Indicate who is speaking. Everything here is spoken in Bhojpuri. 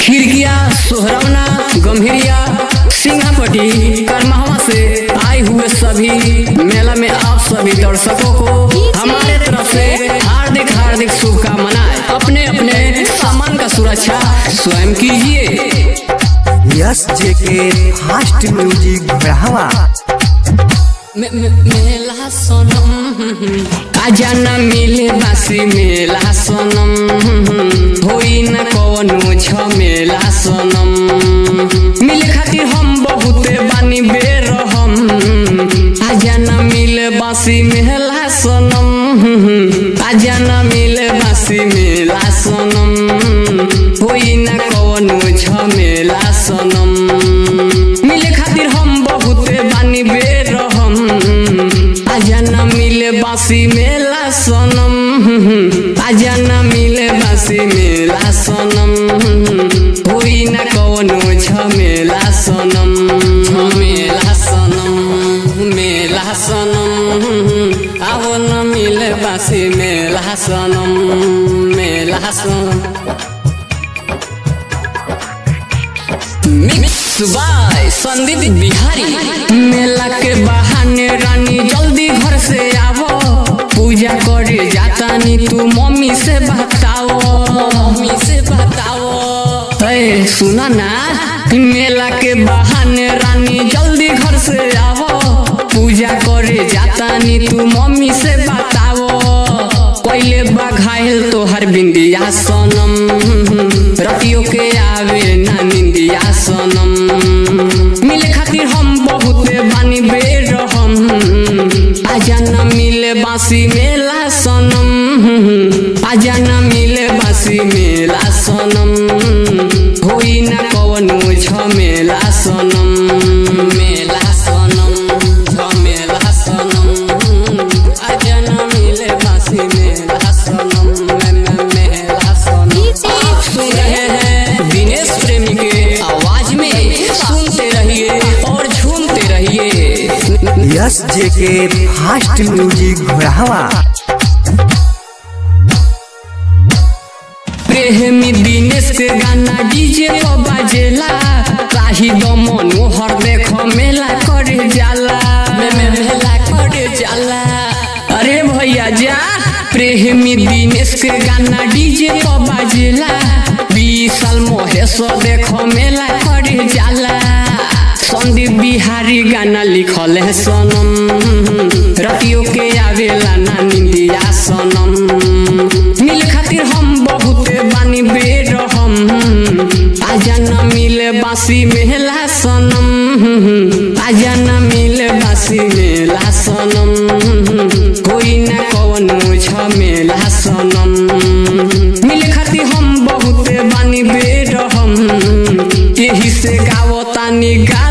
Speaker 1: खिड़किया सोहरौना गंभीरिया सिंगापटी करमहवा से आए हुए सभी मेला में आप सभी दर्शकों को हमारे तरफ से हार्दिक हार्दिक शुभकामनाएं अपने अपने सामान का सुरक्षा स्वयं कीजिए
Speaker 2: यस जे के फास्ट म्यूजिक बढ़ावा
Speaker 1: मे- मे- मेला सनम आजा न मिले बासी मेला सनम होई न कवनो छ मेला सनम मिले खातिर हम बहुते बानी बेरहम आजा न मिले बासी मेला सनम आजा न मिले बासी मेला सनम होई न कवनो छ मेला सनम मिले खातिर हम बहुते बानी बेरहम आजा न मिले बासी मेला सनम आजा न मिले बासी मेला सनम होई न कवनो झमेला सनम झमेला सनम मेला सनम आवो न मिले बासी मेला सनम मेला सनम मिक्स बाय संदीप बिहारी मेला के बहाने रानी जल्दी घर से आवो पूजा करे जाता नी तू मम्मी से बताओ मम्मी से बताओ ए सुना ना मेला के बहाने रानी जल्दी घर से आवो पूजा करे जाता नी तू मम्मी से बताओ पहले बघायल तोहर बिंदिया सनम रतियों के आवे ना निंदिया सनम मिले खातिर हम बहुते बानी बेरहम आजा न मिले बासी मेला सनम आजा न मिले बासी मेला सनम होई न कवनो झमेला सनम मेला सनम झमेला सनम आजा न मिले बासी मेला सनम मे- मे- मेला सनम आप सुन रहे हैं दिनेश प्रेमी के आवाज में सुनते रहिए और झूमते रहिए
Speaker 2: यस जे के फास्ट म्यूजिक बढ़ावा
Speaker 1: प्रेमी दिनेश के गाना डीजे पर बाजेला काही दमनो हर देख मेला करे जाला मे मे मेला करे जाला अरे भैया जा प्रेमी दिनेश के गाना डीजे पर बाजेला विशाल महेश देख मेला करे जाला संदीप बिहारी गाना लिखल है सनम रतियों के आवेला ना निंदिया सनम मिल खातिर हम बहुते बानी बेरहम आजा न मिले बासी मेला सनम आजा न मिले बासी मेला सनम कोई न कवनो झमेला सनम मिले खातिर हम बहुते बानी बेरहम यही से गावतानी गा